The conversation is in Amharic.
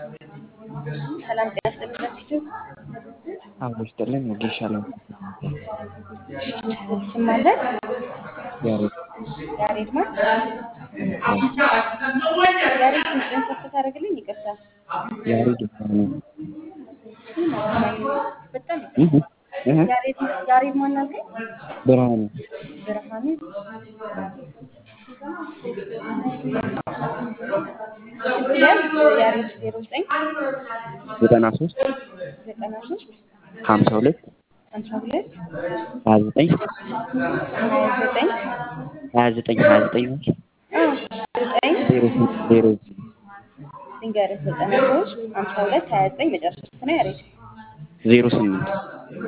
ሰላም ጤና ይስጥልኝ ፊቱ አብሮ ይስጥልን ወጌሻ ላይ ስም ማለት ያሬድ ያሬድ ማን ያሬድ ድምፅህን ከፍ ታደርግልኝ ይቅርታ ያሬድ ብርሃኑ በጣም እህ እህ ያሬድ ያሬድ ማን አልከኝ ብርሃኑ ብርሃኑ ያዝ ያሬድ ዜሮ ዘጠኝ ዘጠና ሶስት ዘጠና ሶስት ሀምሳ ሁለት ሀምሳ ሁለት ሀያ ዘጠኝ ሀያ ዘጠኝ ሀያ ዘጠኝ ሀያ ዘጠኝ ዘጠኝ ዜሮ ስምንት ዜሮ ልንገርህ ዘጠና ሶስት ሀምሳ ሁለት ሀያ ዘጠኝ መጨረሻ ስንት ነው ያሬድ ዜሮ ስምንት